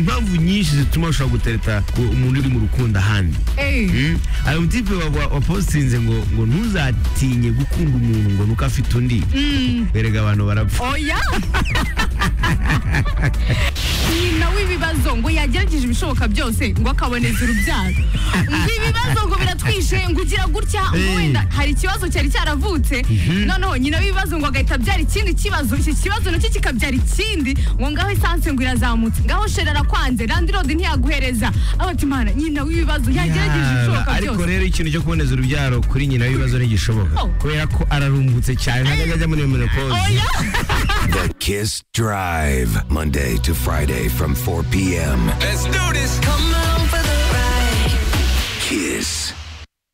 impamvu nyinshi zituma ushobora gutereta umuntu uri mu rukundo ahandi hari umutipe wapositinze ngo ngo ntuzatinye gukunda umuntu ngo nuko afite undi berega abantu barapfa oya nyina w'ibibazo ngo yagerageje ibishoboka byose ngo akaboneza urubyaro ngo ibibazo ngo biratwishe ngo ugira gutya ngo wenda hari ikibazo cyari cyaravutse noneho nyina w'ibibazo ngo agahita abyara ikindi kibazo iki kibazo nacyo kikabyara ikindi ngo ngaho esanse ngo irazamutse ngaho sheri arakwanze landirodi ntiyaguhereza abatimana nyina w'ibibazo yagerageje ibishoboka Ya, ariko byose rero ikintu cyo kuboneza urubyaro kuri nyina w'ibibazo ntigishoboka Oh. kubera ko ararumbutse cyane ntabwo ajya muri menopause oya The Kiss Drive, Monday to Friday from 4 p.m. Let's do this. Come on for the ride. Kiss